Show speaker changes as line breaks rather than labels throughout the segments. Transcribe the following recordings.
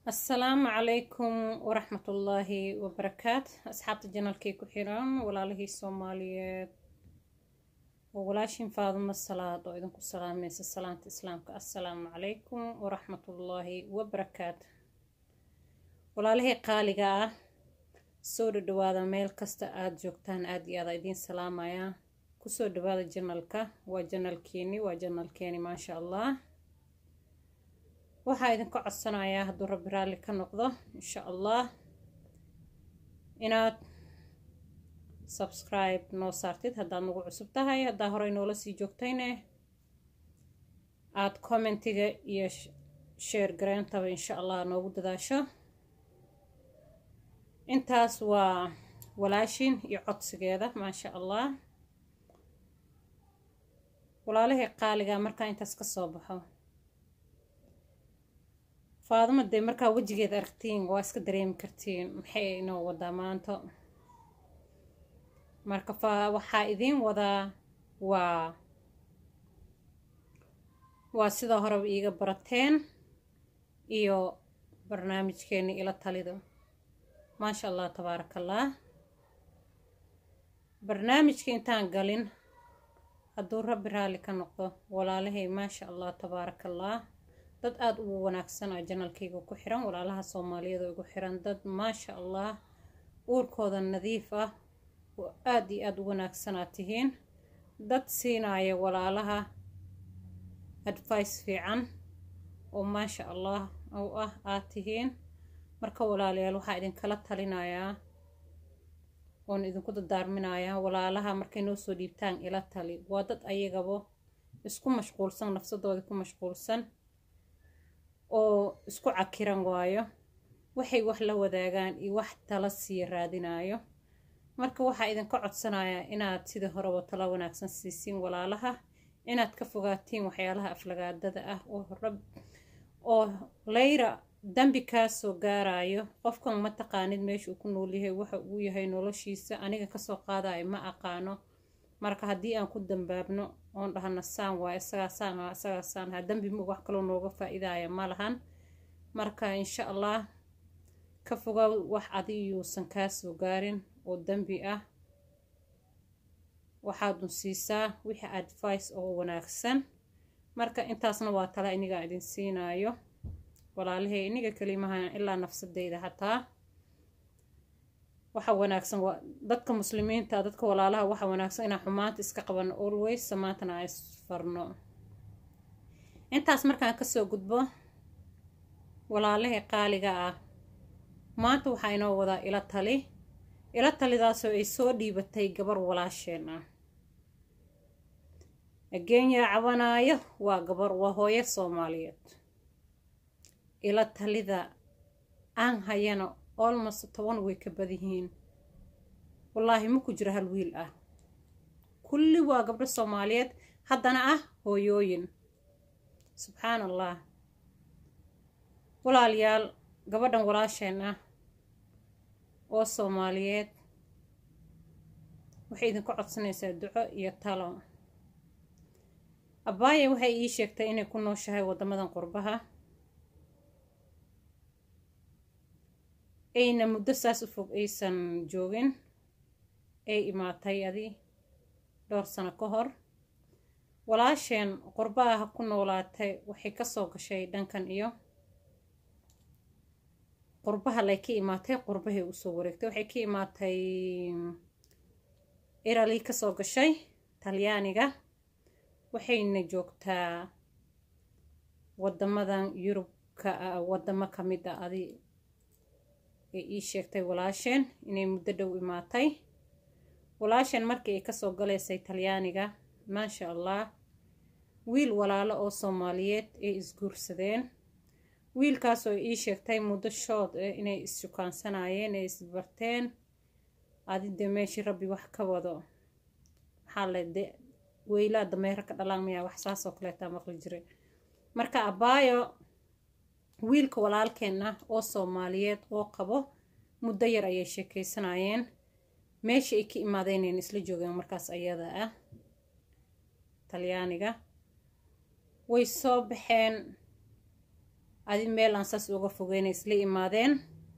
asalaamu calaykum waraxmatullaahi wabarakaat asxaabta janalkii ku xiran walaalihii soomaaliyeed oo walaashin faadumo salaad oo idinku salaamaysa salaanta islaamka assalaamu calaykum waraxmatullaahi wabarakaat walaalihii qaaliga ah soo dhadhawaada meel kasta aada joogtaan aada iyo aada idiin salaamaya kusoo dhawaada janalka waa janalkeeni waa janalkeeni maasha allah waxaa idinka codsanayaa hadduu rabbi raalli ka noqdo insha allah inaad subscribe noo saartid haddaad nagu cusub tahay haddaa horey noola sii joogtayne aada commentiga iyo sheer gareentaba insha allah noogu dadaasho intaas waa walaashin iyo codsigeeda maasha allah walaalihii qaaliga markaa intaas ka soo baxo faaduma dee markaa wejigeed aragtiin waa iska dareemi kartiin maxay inoo wadaa maanta marka fa waxaa idiin wadaa waa waa sidoo horeba iiga barateen iyo barnaamijkeeni ila talido maasha allah tabaaraka allah barnaamijka intaan galin hadduu rabbi raalli ka noqdo walaalahay maasha allah tabaaraka allah dad aada ugu wanaagsan oo janalkayga ku xiran walaalaha soomaaliyada ugu xiran dad maasha allah uurkooda nadiif ah oo aada iyo aada u wanaagsanaa tihiin dad siinaya walaalaha advice fiican oo maasha allah u ah aad tihiin marka walaalayaal waxaa idinkala talinayaa oon idinku dadaarminayaa walaalaha markay noo soo dhiibtaan ila tali waa dad ayagabo isku mashquulsan nafsadooda ku mashquulsan oo isku cakiran waayo waxay wax la wadaagaan iyo wax tala sii raadinayo marka waxaa idinka codsanayaa inaad sidii horeba tala wanaagsan siisiin walaalaha inaad ka fogaatiin waxyaalaha aflagaadada ah oo rab oo layra dambi kaa soo gaarayo qofkan ma taqaanid meesha uu ku noolyahay waxa uu yahay noloshiisa aniga kasoo qaadayo ma aqaano marka haddii aan ku dambaabno oon dhahana saan waa isagaa saan ha isagaa saan ha dambi ma wax kaloo nooga faa-iidaya ma lahan marka insha allah ka fogaa wax adiyuusan kaa soo gaarin oo dambi ah waxaadun siisaa wixii advice oo wanaagsan marka intaasna waa tala inigaa idin siinaayo walaalahay iniga kalimahan ilaa nafsadeyda hataa waxa wanaagsan dadka muslimiinta dadka walaalaha waxa wanaagsan inaan xumaanta iska qabano always samaantana aan isfarno intaas markaan kasoo gudbo walaalahii qaaliga ah maanta waxaa inoo wadaa ila tali ila talidaasoo ay soo dhiibatay gabar walaasheen ah ageenya cabanaayo waa gabar waa hooyo soomaaliyeed ila talida aan hayana olmost toban way ka badihiin wallaahi ma ku jiro hal wiil ah kulli waa gabdho soomaaliyeed haddana ah hooyooyin subxaan allah walaalayaal gabadhan walaasheen ah oo soomaaliyeed waxay idinku codsanaysaa duco iyo talo abbaaya waxay ii sheegtay inay ku nooshahay waddamadan qurbaha ayna muddo saas u fog aysan joogin ay imaatay adi dhowr sano ka hor walaasheen qurbaha ku noolaatay waxay kasoo gashay dhankan iyo qurbaha lay ka imaatay qurbahay usoo wareegtay waxay ka imaatay irali kasoo gashay talyaaniga waxayna joogtaa wadamadan yurubka wadamo kamid a adi ay ii sheegtay walaasheen inay muddo dhow imaatay walaasheen markii ay kasoo galaysay talyaaniga maasha allah wiil walaalo oo soomaaliyeed ay isguursadeen wiilkaasoo ay ii sheegtay muddo shood eh inay is-shukaansanayeen ay isbarteen adide meeshii rabbi wax ka wado maxaa le de weylaa dameero ka dhalaan mayaa wax saasoo kaleetaa maqli jiray marka abaayo wiilka walaalkeen ah oo soomaaliyeed oo qabo muddo yar ayay sheekeysanayeen meesha ay ka imaadeynayn isla joogeen markaas ayada ah talyaaniga way soo baxeen adi meel aan saas uga fogeyna isla imaadeen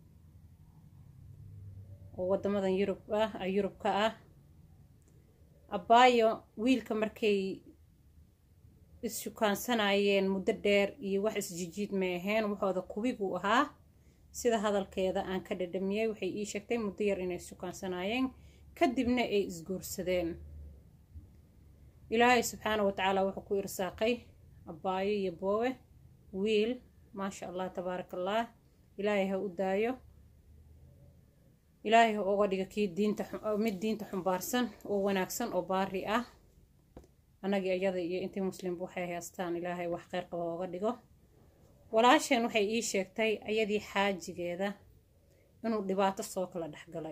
oo waddamadan yurub ah yurubka ah abaayo wiilka markay is-shukaansanayeen muddo dheer iyo wax isjijiid may ahayn waxooda kubiguu ahaa sida hadalkeeda aan ka dhadhamiyey waxay ii sheegtay muddo yar inay is-shukaansanayeen kadibna ay isguursadeen ilaahay subxaana wa tacaala wuxuu ku irsaaqay abaayo iyo boowe wiil maasha allah tabaaraka allah ilaahay ha u daayo ilaahay ha uga dhiga kii diinta mid diinta xumbaarsan oo wanaagsan oo baari ah annagii iyada iyo intii muslimba waxay haystaan ilaahay wax kheyr qaba ooga dhigo walaasheen waxay ii sheegtay ayadii xaajigeeda inuu dhibaato soo kala dhexgalay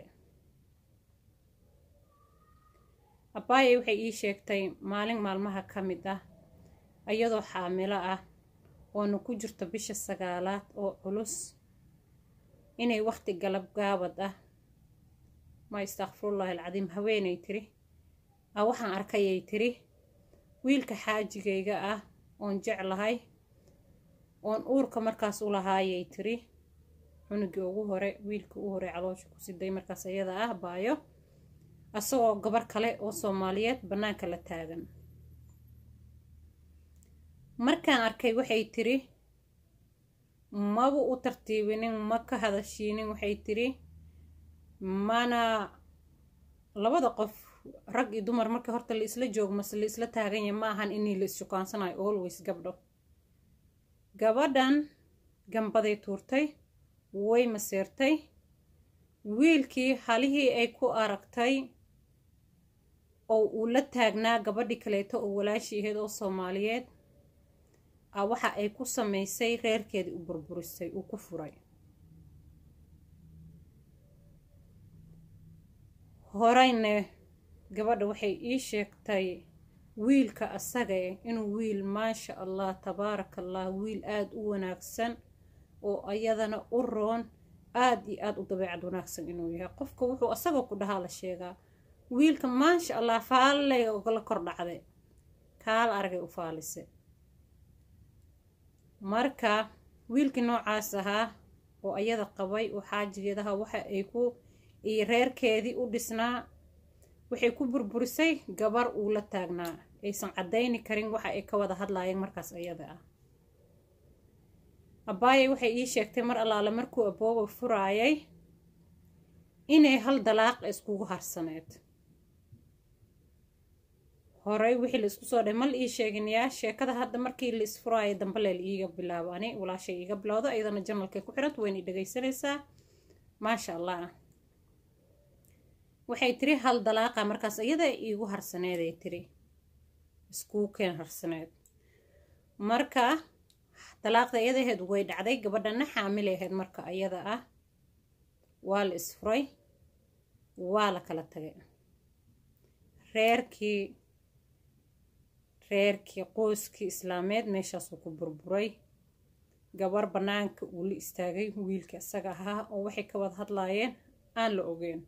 abaaye waxay ii sheegtay maalin maalmaha ka mid ah iyadoo xaamilo ah oona ku jirto bisha sagaalaad oo culus inay waqti galab gaabad ah ma istakfirullahi alcadiim haweenay tiri a waxaan arkayay tiri wiilka xaajigayga ah oon jeclahay oon uurka markaas u lahaayay tiri cunugii ugu hore wiilkii u hore caloosha ku siday markaas iyada ah baayo asagoo gabar kale oo soomaaliyeed bannaanka la taagan markaan arkay waxay tiri maba u tartiibinin ma ka hadashiinin waxay tiri mana labada qof rag iyo dumar marka horta la isla joogo mase la isla taaganya ma ahan inii la is-shukaansanayo always gabdho gabadhan gambaday tuurtay way maseertay wiilkii halihii ay ku aragtay oo uu la taagnaa gabadhii kaleeto oo walaashii ahayd oo soomaaliyeed a waxa ay ku samaysay reerkeedii u burburisay uu ku furay horeyne gabadha waxay ii sheegtay wiilka asagae inuu wiil maasha allah tabaaraka allah wiil aada u wanaagsan oo ayadana u roon aada iyo aada u dabeecad wanaagsan inuu yahay qofka wuxuu asagoo ku dhahaa la sheegaa wiilka maasha allah faallay la kor dhacday kaal aragay u faalise marka wiilkii noocaas ahaa oo ayada qabay oo xaajigeedaha waxa ay ku iyo reerkeedii u dhisnaa waxay ku burburisay gabar uu la taagnaa aysan caddayni karin waxa ay ka wada hadlaayeen markaas ayada ah abaaye waxay ii sheegtay mar allaale markuu abooba furaayay inay hal dalaaq iskugu harsaneed horey wixii la isku soo dhahay mal ii sheegin yaa sheekada hadda markii la isfuraayo dambe leel iiga bilaabo ani walaashay iiga bilowdo iyadana janalkay ku xiranta wayna dhegaysanaysaa maasha allah waxay tiri hal dalaaqa markaas iyada iigu harsaneeday tiri iskuu keen harsaneed marka dalaaqda iyada aheed way dhacday gabadhana xaamil ahayd marka iyada ah waa la isfuray waa la kala tagay reerkii reerkii qoyskii islaameed meeshaasuu ku burburay gabar bannaanka uu la istaagay wiilka isaga ahaa oo waxay ka wada hadlaayeen aan la ogeyn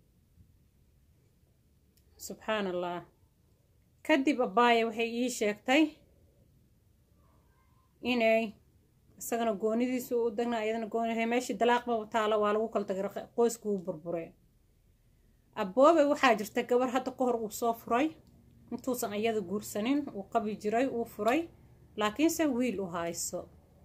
subxaan allah kadib abaaya waxay ii sheegtay inay isagana goonidiisu u dagna iyadana gooni meeshii dalaaqba taalo waa lagu kala tagay qoysku uu burbure aboobe waxaa jirta gabar hadda ka hor uu soo furay intuusan iyada guursanin uu qabi jiray uu furay laakiinse wiil u hayso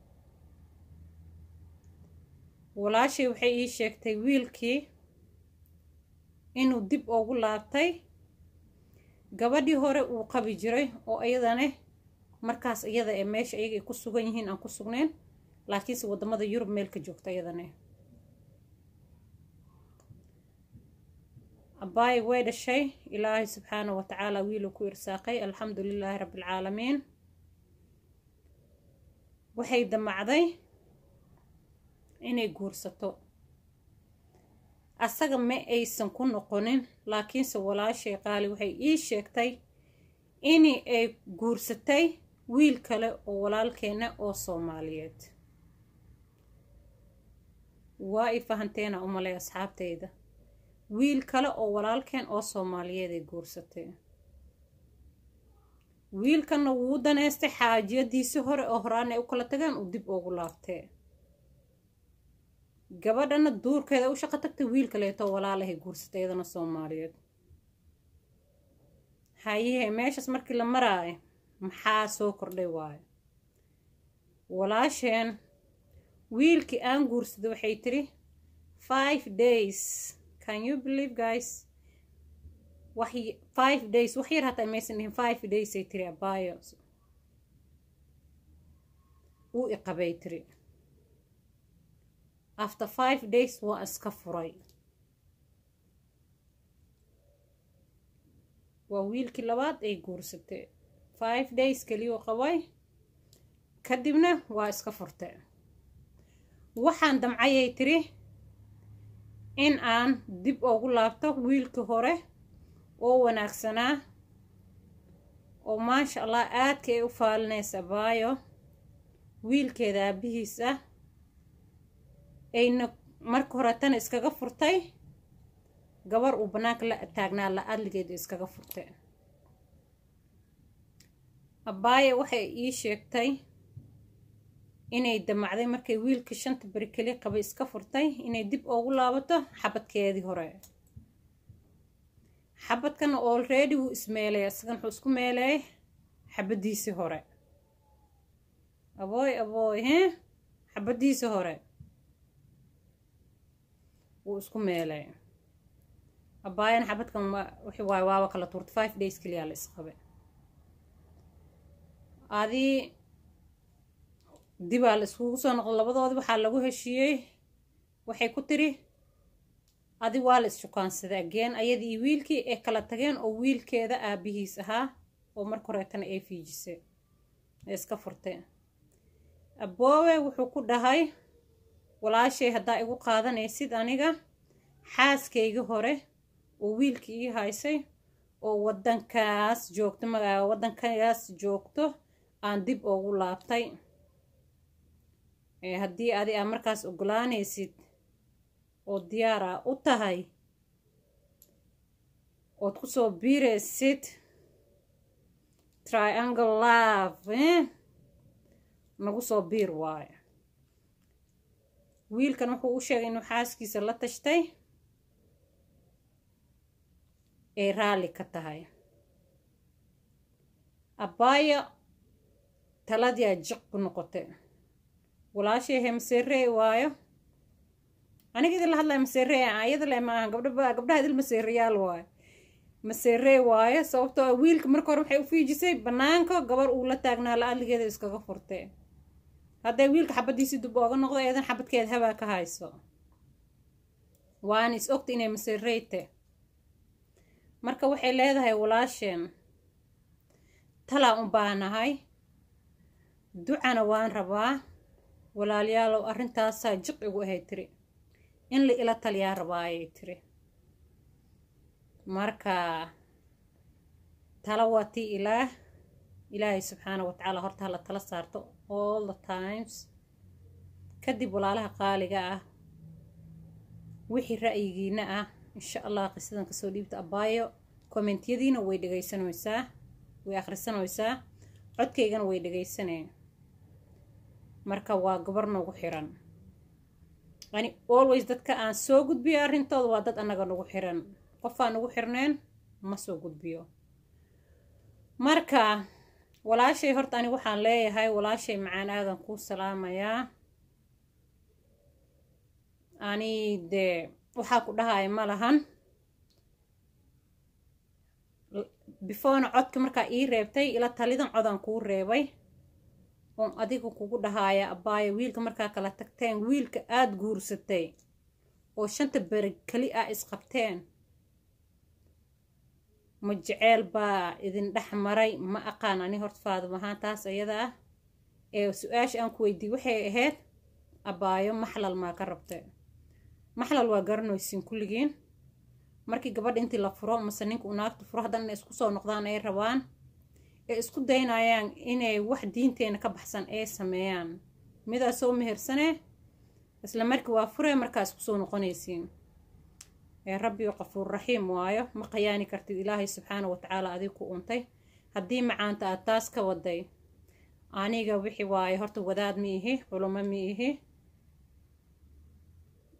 walaashay waxay ii sheegtay wiilkii inuu dib ugu laabtay gabadhii hore uu qabi jiray oo iyadane markaas iyada ee meesha iyaga ay ku sugan yihiin aan ku sugnayn laakiinse wadamada yurub meel ka joogta iyadane abaayi way dhashay ilaahay subxaana wa tacaala wiiluu ku irsaaqay alxamdu lilaahi rabbialcaalamiin waxay damacday inay guursato asaga ma aysan ku noqonin laakiinse walaashay qaali waxay ii sheegtay in ay guursatay wiil kale oo walaalkeena oo soomaaliyeed waa i fahanteena umalay asxaabteyda wiil kale oo walaalkeen oo soomaaliyeed ay guursatay wiilkanna wuu daneystay xaajiyadiisii hore oo horaan ay u kala tagaan uu dib ugu laabtee gabadhana duurkeeda u shaqo tagtay wiil kaleeto walaalahay guursatay iyadana soomaaliyeed hayehe meeshaas markii la maraayo maxaa soo kordhay waayo walaasheen wiilkii aan guursaday waxay tiri five days can you believe guys wax five days wax yar hataa maysan dhihin five days ay tiri abaayo uu iqabay tiri after five days waa iska furay waa wiilkii labaad ay guursatay five days keliyuu qabay kadibna waa iska furtay waxaan damcayay tiri in aan dib ugu laabto wiilkii hore oo wanaagsanaa oo maasha allah aadka ay u faalinaysa baayo wiilkeeda aabihiis ah ayna marka hore tan iskaga furtay gabar uu bannaanka la taagnaa la adligeeda iskaga furtay abaaye waxay ii sheegtay inay damacday markay wiilka shanta beri keli qabay iska furtay inay dib ugu laabato xabadkeedii hore xabadkana olready wuu ismeelay isagan wuxuu isku meelay xabadiisii hore abooy abooy he xabadiisii hore wuu isku meelay abaayana xabadkan wixii waaye waaba kala tuurtay five days keliyaa la isqabay adii dibaa la iskugu soo noqday labadoodii waxaa lagu heshiiyey waxay ku tiri adi waa la is-shukaansaday ageen ayadii iyo wiilkii ay kala tageen oo wiilkeeda aabihiis ahaa oo marka horeetana ay fiijisay ee iska furtay aboowe wuxuu ku dhahay walaashay haddaa igu qaadanaysid aniga xaaskayga hore oo wiilkii ii haysay oo wadankaas joogto magaa wadankaas joogto aan dib ugu laabtay haddii adi aa markaas ogolaanaysid oo diyaar a u tahay ood kusoo biiraysid triangle love nagu soo biir waayo wiilkan wuxuu u sheegay inuu xaaskiisa la tashtay ay raalli ka tahay abbaaya taladiyaa jiq ku noqotay walaashay he maseerey waayo aniga idin la hadlaya maseerey ayada le maaha gabdha gabdhaha idil maseerayaal waayo maseerey waayo sababtoo ah wiilka marka hore waxay u fiijisay banaanka gabar uu la taagnaa la adligeeda iskaga furtay hadday wiilka xabadiisii dub ooga noqdo eedan xabadkeed habaa ka hayso waana is ogta inay maseereyte marka waxay leedahay walaasheen talaa un baanahay ducana waan rabaa walaalayaalow arrintaasaa jiq igu ahay tiri in la ila taliyaa rabaa ayay tiri marka tala waa tii ilaah ilaahay subxaana wa tacaala horta hala tala saarto all the times kadib walaalaha qaaliga ah wixii ra'yigiina ah insha allah qisadan kasoo dhiibta abaayo kommentiyadiina way dhegaysanaysaa way akhrisanaysaa codkaygana way dhegaysaneen marka waa gabar nagu xiran yani always dadka aan soo gudbiyo arrintooda waa dad annaga nagu xiran qofaan nagu xirneen ma soo gudbiyo marka walaashay horta ani waxaan leeyahay walaashay macaan aadan kuu salaamayaa ani dee waxaa ku dhahaya ma lahan beforena codka markaa ii reebtay ila talidan codaan kuu reebay oon adiga kugu dhahaaya abbaaya wiilka markaa kala tagteen wiilka aada guursatay oo shanta beri keli ah isqabteen ma jeceel baa idin dhex maray ma aqaan ani horta faadum ahaan taas ayada ah ee su-aasha aan ku weydiiy waxay ahayd abaayo maxlal maa ka rabta maxlal waa garanaysiin kulligiin markii gabadha intii la furo mase ninka uu naagta furo haddana inay isku soo noqdaan ay rabaan ee isku daynayaan inay wax diinteena ka baxsan ay sameeyaan midaa soo mehersane isla markii waa furee markaa isku soo noqonaysiin ee rabbi oo qafuur raxiim waayo ma qayaani kartid ilaahay subxaana wa tacaala adig ku untay haddii macaanta aad taas ka waday aniga wixii waaye horta wadaad ma ihi culumo ma ihi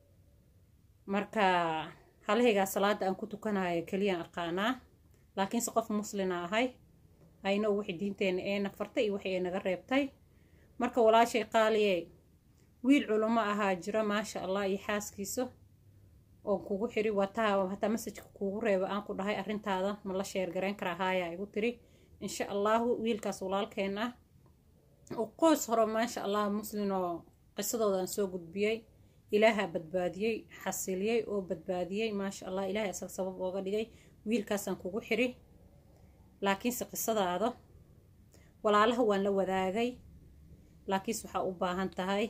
marka halahaygaa salaada aan ku tukanayo keliyaan aqaanaa laakiinse qof muslina ahay ayno wixii diinteena ee na fartay iyo wixii ay naga reebtay marka walaashay qaaliye wiil culamo ahaa jira maasha allah iyo xaaskiisa oo kugu xiri wataa hataa masajka kuugu reeba aan ku dhahay arrintaada ma la sheergarayn karaa haaya igu tiri insha allahu wiilkaas walaalkeen ah oo qoys hore maasha allah muslin oo qisadoodan soo gudbiyey ilaahaa badbaadiyey xasiliyey oo badbaadiyey maasha allah ilaahay asaga sabab ooga dhigay wiilkaasaan kugu xiri laakiinse qisadaada walaalaha waan la wadaagay laakiinse waxaa u baahan tahay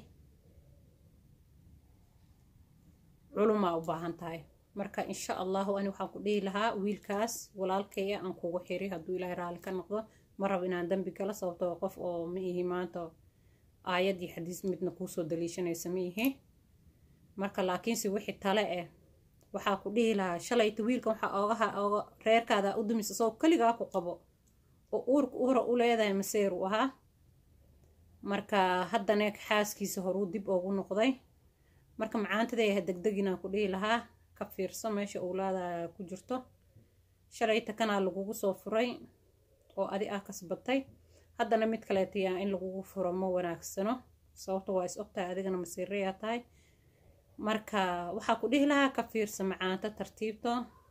culumaa u baahan tahay marka insha allahu ani waxaan ku dhihi lahaa wiilkaas walaalkaya aan kugu xiri hadduu ilaahay raalli ka noqdo ma rabo inaan dambi galo sababtoo qof oo ma ihi maanta aayad iyo xadiis midna kuusoo daliishanaysa ma ihi marka laakiinse wixii tale eh waxaa ku dhihi lahaa shalayta wiilkan waxaa oogaha ooga reerkaada u dumis isagoo keligaa ku qabo oo uurka uura u leedahay maseer u ahaa marka haddana xaaskiisa horuu dib oogu noqday marka macaantadeeha degdeginaan ku dhihi lahaa ka fiirso meesha owlaada ku jirto shalayta kanaa lagugu soo furay oo adi ah kasbatay haddana mid kaleetayaa in lagugu furo ma wanaagsano sababto waa is ogtahay adigana masiirayaa tahay marka waxaa ku dhihi lahaa ka fiirsa macaanta tartiibto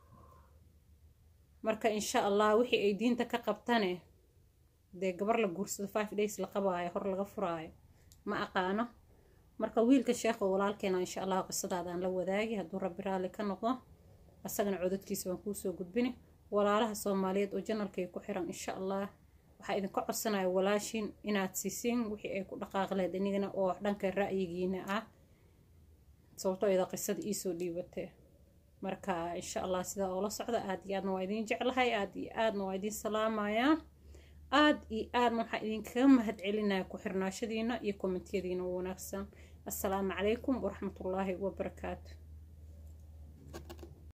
marka insha allah wixii ay diinta ka qabtane dee gabar la guursado five days la qabaayo hor laga furaayo ma aqaano marka wiilka sheekha walaalkeena insha allah qisadaadaan la wadaagi hadduu rabbi raalli ka noqdo asagana codadkiisa waan kuusoo gudbini walaalaha soomaaliyeed oo janalkay ku xiran insha allah waxaa idinka codsanaya walaashin inaad siisiin wixii ay ku dhaqaaqleed inigana oo dhanka ra'yigiina ah sababtoo ida qisada iisoo dhiibatee marka insha allah sidaa oola socda aad iyo aadna waa idin jeclahay aad iyo aadna waa idin salaamayaa aad iyo aadna waxaa idinkaga mahad celinaya ku xirnaashadiina iyo kommentiyadiina wanaagsan assalaamu calaykum waraxmatullaahi wabarakaatu